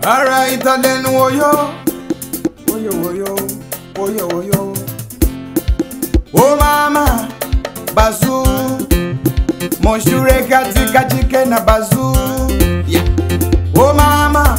Alright, then woyo, woyo, woyo, woyo, woyo. Oh mama, bazu, moshure katika chike na bazu. Yeah. Oh mama,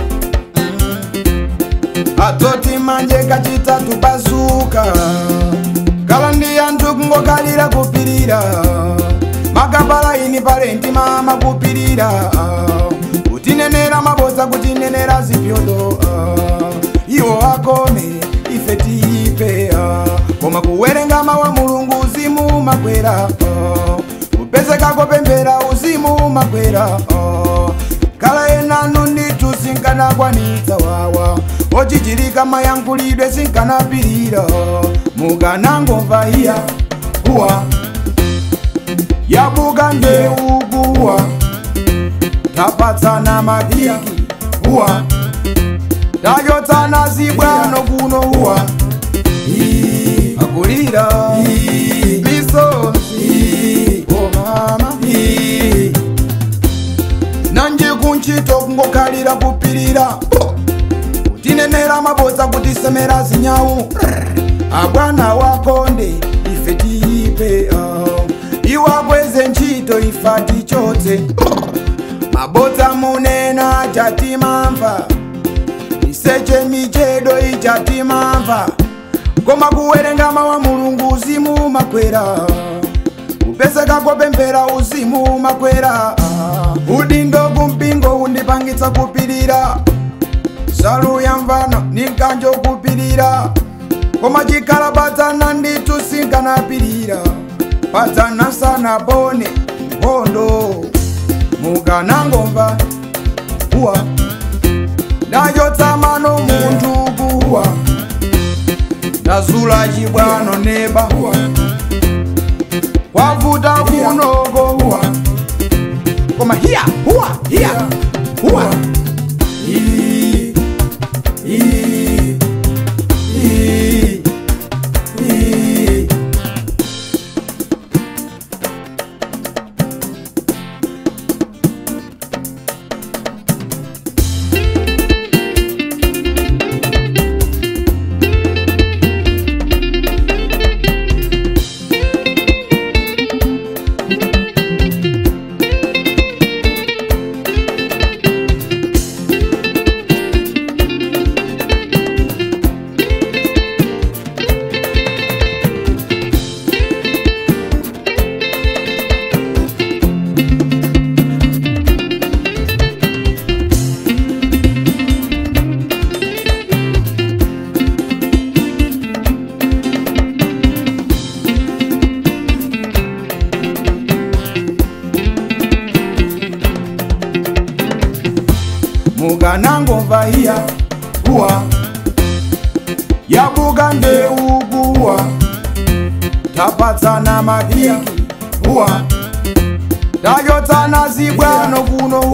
mm. atoti manje kachitatu bazuka. Kala ndi anthu kungokalira kupirira. Makapala ini palenti mama kupirira. Kutinenera mabodza kutinenera zipyodo. Iwo akome ife tipe. Koma kuwerenga mawa mulungu uzimu makwera. Kupezeka kopembera uzimu makwera. Kala enanu nditu sinkanakwanitsa wawa ochichilika mayankhulidwe sinkanapirira mukanangomva iya kuwa yabuka ndeukuwa tapatsana mapiki uwa tachotsana zibwano kuno uwa Ii, akulira Ii, misozi o mama Ii, nanje kunchito kungokhalira kupirira tinenera mabodza kutisemera zinyawu abwana wakonde ife tiipe uh. iwakweze ntchito ifa tichotse mabodza munena chatimamva iseche michedo ichatimamva koma kuwerenga mawa mulungu uzimu makwera kupezeka kopembera uzimu makwera udindo kumpingo undipangitsa kupirira salu ya mvano ninkanjo kupirira koma chikhala padzana nditu sinkanapirira padzana sana bone nkhondo mukanangomva uwa ndachotsamano munthu kuwa ndazula chibwano neba uwa kwavuta kunoko uwa koma hiya huwa hiya huwa Ii, ii, ii, ii. mukanangomva iya uwa yabuka ndeukuwa tapatsana mapiki uwa tachotsana zibwano kuno